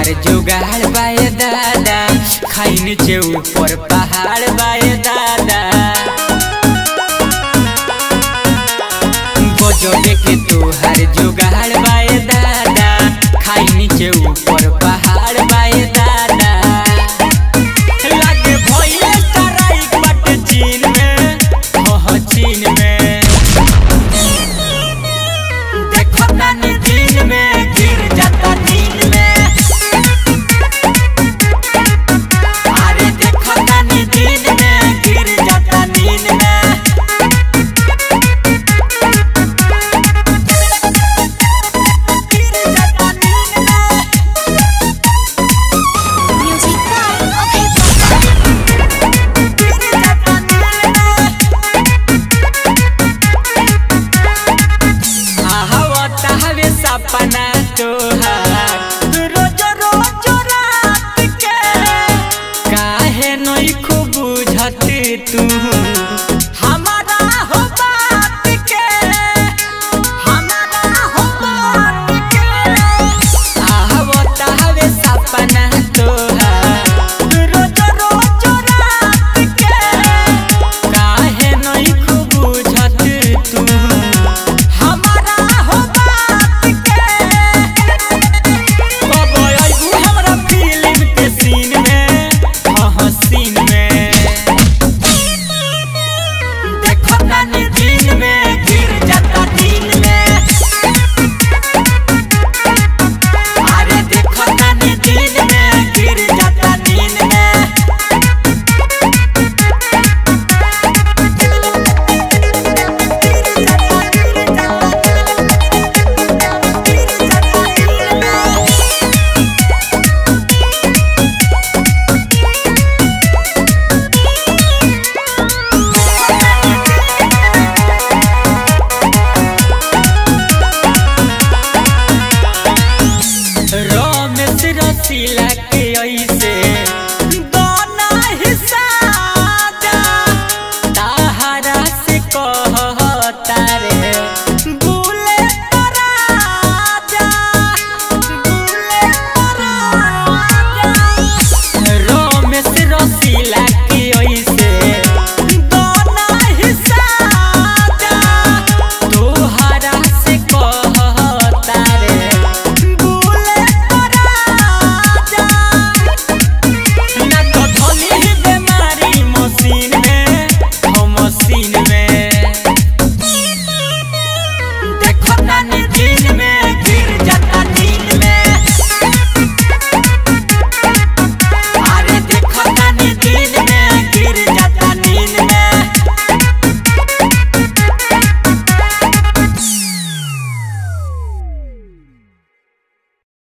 तोहार जुगाड़ बाए दादा खाई नीचे ऊपर पहाड़ बाए दादा गजबे के तोहार जुगाड़ बाए दादा खाई नीचे ऊपर पहाड़ बाए दादा लागे भइले सराइक बाटे चीन में हो हो चीन में देखो तानी दिन में गिर जाता नींद में अरे देखो तानी दिन में गिर जाता नींद में गिर जाता नींद में Music by Okay Papa. गिर जाता नींद में आहवता हवे सपना तोहार रोज रोज रात के काहे नई खूब बुझत तू